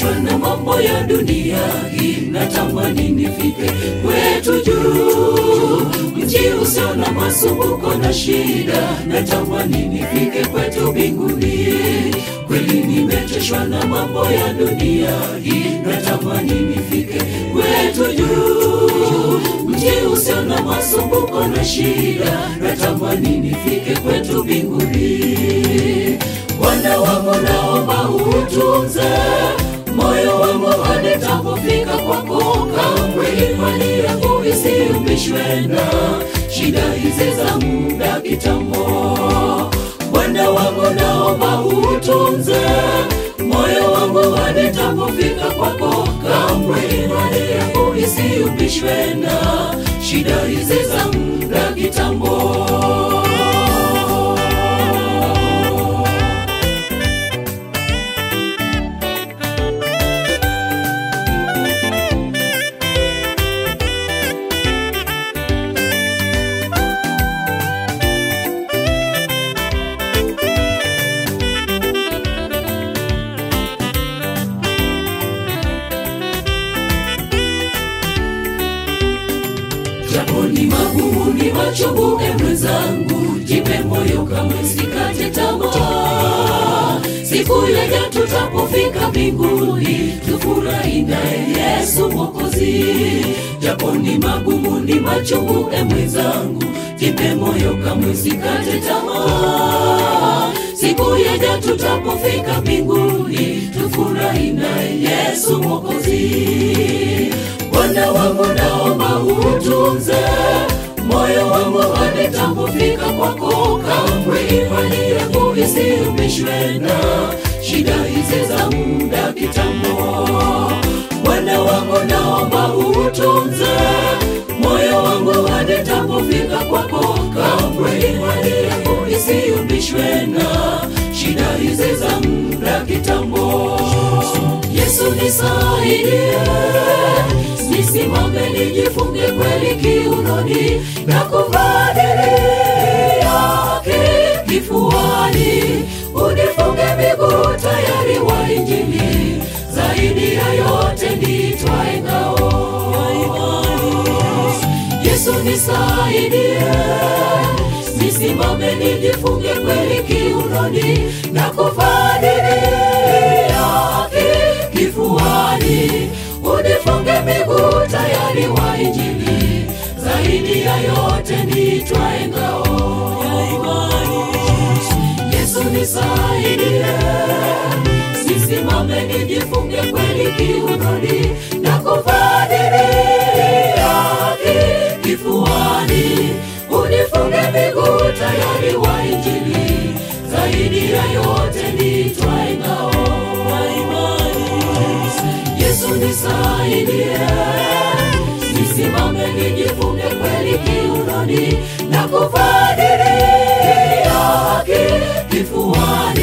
nimechoshwa na mambo ya dunia hii, natamani nifike kwetu juu, mji usio na masumbuko na shida, natamani nifike kwetu mbinguni. Kweli nimechoshwa na mambo ya dunia hii, natamani nifike kwetu juu, mji usio na masumbuko na shida, natamani nifike kwetu mbinguni. Bwana wangu naomba utunze moyo wangu hadi nitapofika kwako, kamwe imani yangu isiyumbishwe na shida hizi za muda kitambo. Bwana wangu naomba utunze moyo wangu hadi nitapofika kwako, kamwe imani yangu isiyumbishwe na shida hizi za muda kitambo. japo ni magumu ni machungu, e mwenzangu, jipe moyo, kamwe sikate tamaa. Siku yaja tutapofika mbinguni, tufurahi naye Yesu Mwokozi. Japo ni magumu ni machungu, e mwenzangu, jipe moyo, kamwe sikate tamaa. Siku yaja tutapofika mbinguni, tufurahi naye Yesu Mwokozi. Bwana wangu naomba utunze moyo wangu hadi nitapofika kwako, kamwe imani yangu isiyumbishwe na shida hizi za muda kitambo. Bwana wangu naomba utunze moyo wangu hadi nitapofika kwako, kamwe imani yangu isiyumbishwe na shida hizi za muda kitambo. Yesu nisaidie nisimame nijifunge kweli kiunoni na kuvaa diri yake kifuani, unifunge miguu tayari wa Injili, zaidi ya yote nitwae ngao Yesu nisaidie, nisimame nijifunge kweli kiunoni na kuvaa diri yake kifuani, unifunge miguu tayari wa Injili, zaidi ya yote nitwae ngao ya imani. Yesu nisaidie, nisimame nijifunge kweli kiunoni na kuvaa diri yake kifuani, unifunge miguu tayari wa Injili, zaidi ya yote nitwae ngao ya imani. Yesu nisaidie, nisimame nijifunge kweli kiunoni na kuvaa diri yake kifuani,